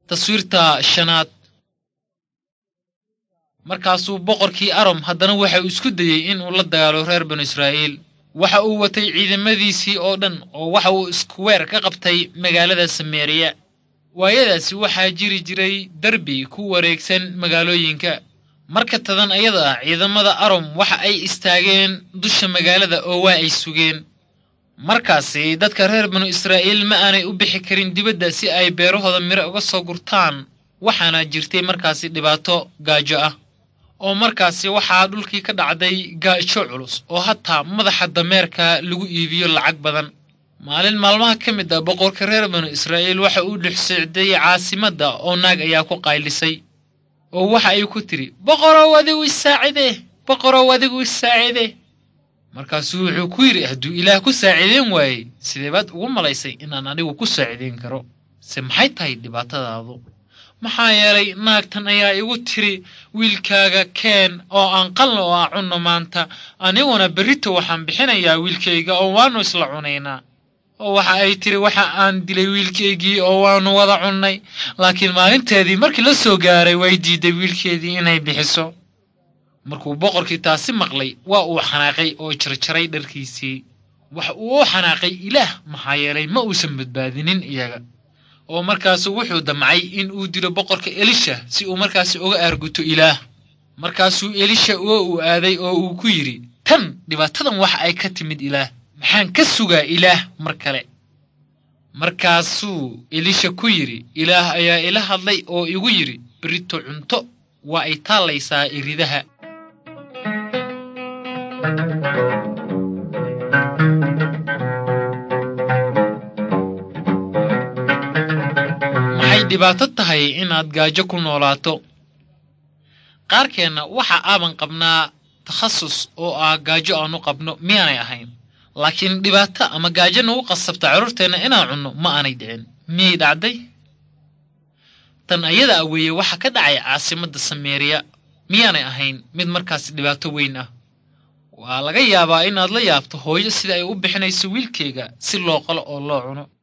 taswiirta shanaad markaasuu boqorkii arom haddana waxa uu isku dayey inuu la dagaalo reer banu israa'iil waxa uu watay ciidamadiisii oo dhan oo waxa uu iskuweer ka qabtay magaalada sameeriya waayadaasi waxaa jiri jiray derbi ku wareegsan magaalooyinka marka tadan ayada ah ciidamada arom waxa ay istaageen dusha magaalada oo waa ay sugeen markaasi dadka reer banu israa'iil ma aanay u bixi karin dibadda si ay beerahooda miro uga soo gurtaan waxaana jirtay markaasi dhibaato gaajo ah oo markaasi waxaa dhulkii ka dhacday gaajo culus oo hataa madaxa dameerka lagu iibiyo lacag badan maalin maalmaha ka mid ah boqorka reer banu israa'iil waxa uu dhex socday caasimadda oo naag ayaa ku qaylisay oo waxa ay ku tidhi boqorow adigu isaacide boqorow adigu isaacide markaasuu wuxuu ku yidhi hadduu ilaah ku saaciideen waayey sidee baad ugu malaysay inaan anigu ku saaciideyn karo se maxay tahay dhibaatadaadu maxaa yeelay naagtan ayaa igu tiri wiilkaaga keen oo aan qalna oo aan cunno maanta aniguna berrito waxaan bixinayaa wiilkayga oo waannu isla cunaynaa oo waxa ay tiri waxa aan dilay wiilkaygii oo waannu wada cunnay laakiin maalinteedii markii la soo gaaray way diiday wiilkeedii inay bixiso markuu boqorkii taasi maqlay waa uu xanaaqay oo jarjaray dharkiisii waxa uu u xanaaqay ilaah maxaa yeelay ma uusan badbaadinin iyaga oo markaasu wuxuu damcay in uu dilo boqorka elisha si uu markaasi uga aarguto ilaah markaasuu elisha oo uu aaday oo uu ku yidhi tan dhibaatadan waxa ay ka timid ilaah maxaan ka sugaa ilaah mar kale markaasuu elisha ku yidhi ilaah ayaa ila hadlay oo igu yidhi berito cunto waa ay taallaysaa iridaha maxay dhibaato tahay inaad gaajo ku noolaato qaarkeenna waxa aaban qabnaa takhasus oo ah gaajo aanu qabno miyaanay ahayn laakiin dhibaato ama gaajo nagu qasabta carruurteenna inaan cunno ma aanay dhicin miyay dhacday tan ayada a weeye waxa ka dhacay caasimadda sameeriya miyaanay ahayn mid markaasi dhibaato weyn ah waa laga yaabaa inaad la yaabto hooyo sida ay u bixinayso wiilkeyga si loo qalo oo loo cuno